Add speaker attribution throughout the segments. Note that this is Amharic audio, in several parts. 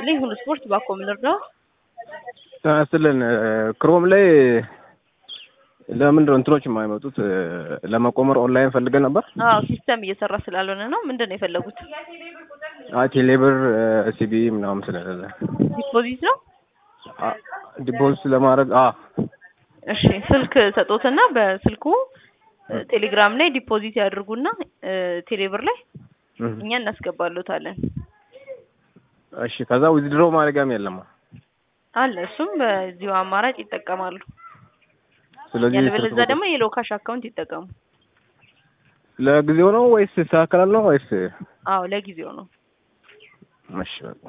Speaker 1: ይስጥልኝ። ሁሉ ስፖርት ባኮ ምንርዳው
Speaker 2: ጤና ይስጥልን። ክሮም ላይ ለምንድን ነው እንትኖች የማይመጡት? ለመቆመር ኦንላይን ፈልገን ነበር።
Speaker 1: አዎ ሲስተም እየሰራ ስላልሆነ ነው። ምንድን ነው የፈለጉት?
Speaker 2: አይ ቴሌብር ሲቢ ምናምን ስለሌለ
Speaker 1: ዲፖዚት ነው።
Speaker 2: ዲፖዚት ለማድረግ አ
Speaker 1: እሺ ስልክ ሰጦትና በስልኩ ቴሌግራም ላይ ዲፖዚት ያድርጉና ቴሌብር ላይ እኛ እናስገባሎታለን።
Speaker 2: እሺ ከዛ ዊዝድሮ ማድረጊያም የለም
Speaker 1: አለ እሱም በዚሁ አማራጭ ይጠቀማሉ።
Speaker 2: ስለዚህ
Speaker 1: ያለበለዚያ ደግሞ የሎ ካሽ አካውንት ይጠቀሙ።
Speaker 2: ለጊዜው ነው ወይስ ይስተካከላል ነው ወይስ?
Speaker 1: አዎ ለጊዜው ነው።
Speaker 2: እሺ በቃ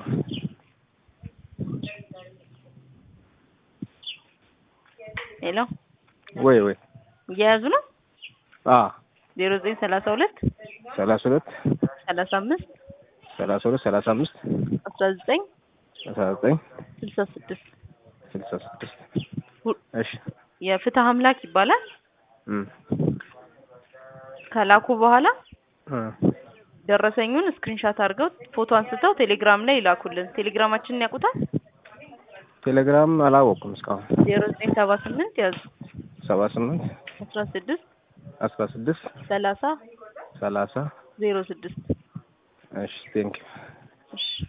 Speaker 1: ሄሎ
Speaker 2: ወይ ወይ
Speaker 1: እየያዙ ነው።
Speaker 2: አ
Speaker 1: ዜሮ ዘጠኝ ሰላሳ ሁለት
Speaker 2: ሰላሳ ሁለት
Speaker 1: ሰላሳ አምስት
Speaker 2: ሰላሳ ሁለት ሰላሳ አምስት
Speaker 1: አስራ ዘጠኝ
Speaker 2: አስራ ዘጠኝ
Speaker 1: ስልሳ ስድስት
Speaker 2: ስልሳ ስድስት እሺ
Speaker 1: የፍትህ አምላክ ይባላል።
Speaker 2: እም
Speaker 1: ከላኩ በኋላ
Speaker 2: እ
Speaker 1: ደረሰኙን ስክሪንሻት አድርገው ፎቶ አንስተው ቴሌግራም ላይ ይላኩልን። ቴሌግራማችንን ያውቁታል?
Speaker 2: ቴሌግራም አላወኩም እስካሁን።
Speaker 1: ዜሮ ዘጠኝ ሰባ ስምንት ያዙ
Speaker 2: ሰባ ስምንት
Speaker 1: አስራ ስድስት
Speaker 2: አስራ ስድስት
Speaker 1: ሰላሳ
Speaker 2: ሰላሳ
Speaker 1: ዜሮ ስድስት
Speaker 2: እሺ ቴንክ
Speaker 1: እሺ